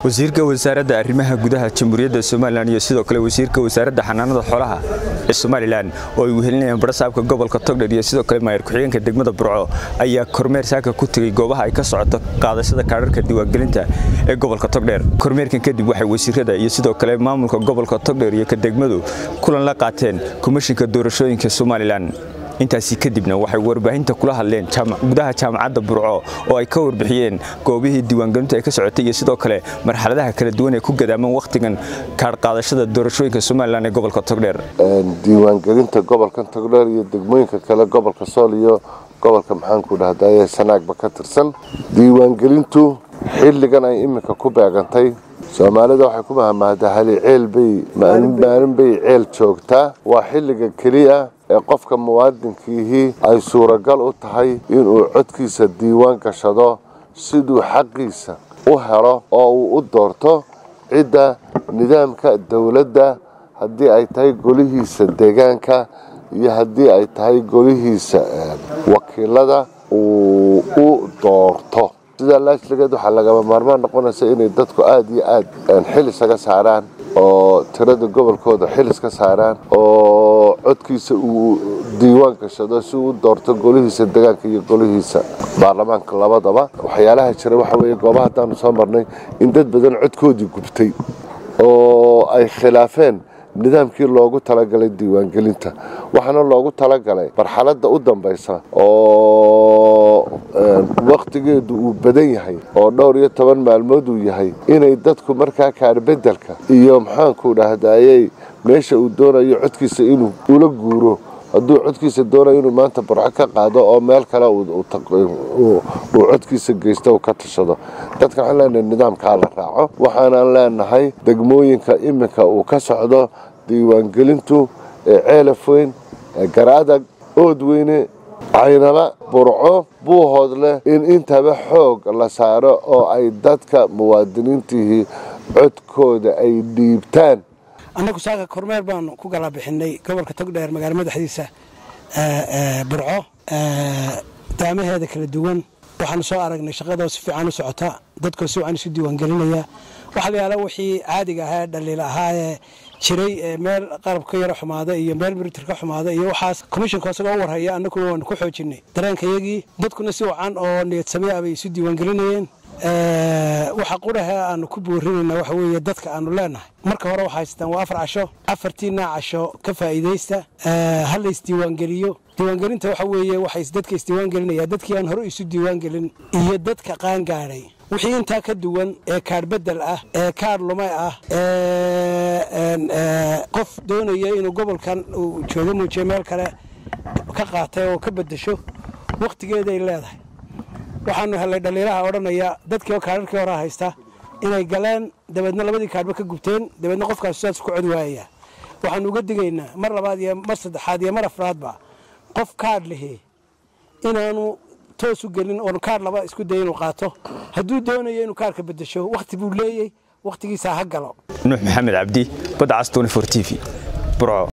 wasiirka wasaaradda arrimaha gudaha jamhuuriyadda somalilan iyo sidoo kale wasiirka wasaaradda xanaanada xoolaha ee somalilan oo ay wehelinayaan barasaabka gobolka togdher iyo sidoo kale maayar ku-xigeenka degmada burco ayaa kormeer saaka ku tegey goobaha ay ka socoto qaadashada kaadharka diiwaangelinta ee gobolka togdheer kormeerkan kadib waxay wasiirada iyo sidoo kale maamulka gobolka togdher iyo ka degmadu kulan la qaateen komishinka doorashooyinka somalilan intaasi kadibna waxay warbaahinta kula hadleen gudaha jaamacadda burco oo ay ka warbixiyeen goobihii diiwaangelintu ay ka socotay iyo sidoo kale marxaladaha kala duwan ee ku gadaaman wakhtigan kaadhqaadashada doorashooyinka somalilan ee gobolka togdheer diiwaangelinta gobolkan togdheer iyo degmooyinka kale gobolka sool iyo gobolka maxaanku dhahdaye sanaagba ka tirsan diiwaangelintu xilligan ay iminka ku beegantay soomaalida waxay ku mahamahdaa hali ceel bay maalin bay ceel joogtaa waa xilliga keliya ee qofka muwaadinkiihii ay suuragal u tahay inuu codkiisa diiwaan gashado siduu xaqiisa u helo oo uu u doorto cidda nidaamka dowladda haddii ay tahay golihiisa deegaanka iyo haddii ay tahay golihiisa wakiilada uu u doorto sidaa laajligeed waxaa lagama maarmaan noqonaysa inay dadku aada iyo aad xil isaga saaraan oo tirada gobolkooda xil iska saaraan oo codkiisa uu diiwaan gashado si uu u doorto golihiisa deegaanka iyo golihiisa baarlamaanka labadaba waxyaalaha jira waxa weeye goobaha haddaanu soo marnay in dad badan codkoodii gubtay oo ay khilaafeen nidaamkii loogu talagalay diiwaangelinta waxaana loogu talagalay marxaladda u dambaysa oo wakhtigeedu uu badan yahay oo dhowr iyo toban maalmood uu yahay inay dadku markaa kaarbedelka iyo maxaanku dhahdaayey meesha uu doonayo codkiisa inuu ula guuro hadduu codkiisa doonayo inuu maanta burco ka qaado oo meel kale uu codkiisa geysto uu ka tashado dadka waxaan leenahay nidaamkaa la raaco waxaanan leenahay degmooyinka iminka uu ka socdo diiwaangelintu ee ceelafoyn ee garaadag oodweyne caynaba burco buuhood leh in intaba xoog la saaro oo ay dadka muwaadiniintihii codkooda ay dhiibtaan annagu saaka kormeer baanu ku galaa bixinay gobolka togdheer magaala madaxdiisa burco daamaheeda kala duwan waxaanu soo aragnay shaqadoo si fiican u socota dadkoo si wacan isu diiwaangelinaya waxaa la yaala wixii caadiga ahaa dhaliil ahaayee jiray meel qalab ka yaro xumaada iyo meel miritir ka xumaada iyo waxaas komishinka isagoo u warhaya annaguna waanu ku xoojinay dareenkayagii dadkuna si wacan oo niyadsamey ah bay isu diiwaangelinayeen waxa qurahe aanu ku boorinayna waxa weeye dadka aanu leenahay marka hore waxaa haystaan waa afar casho afartiina casho ka faa'iidaysta ha la isdiiwaangeliyo diiwaangelinta waxa weeye waxay dadka isdiiwaangelinaya dadkii aan hore isu diiwaangelin iyo dadka qaangaadhay wixii intaa ka duwan ee kaadh bedel ah ee kaadh lumay ah ee qof doonaya inuu gobolkan uu joogo muujiyo meel kale ka qaatay oo ka bedesho wakhtigeeday leedahay waxaanu helay dhaliilaha odhanaya dadkii oo kaadharkii hore haysta inay galeen dabeedna labadii kaadhba ka gubteen dabeedna qofkaas saas ku cod waayaya waxaanu uga digaynaa mar labaad iyo mar saddexaad iyo mar afraadba qof kaadh lihi inaanu toos u gelin oonu kaadh laba isku daya inuu qaato hadduu doonayo inuu kaadhka bedesho wakhti buu leeyey wakhtigiisaa ha galo nuux maxamed cabdi badcas t v burco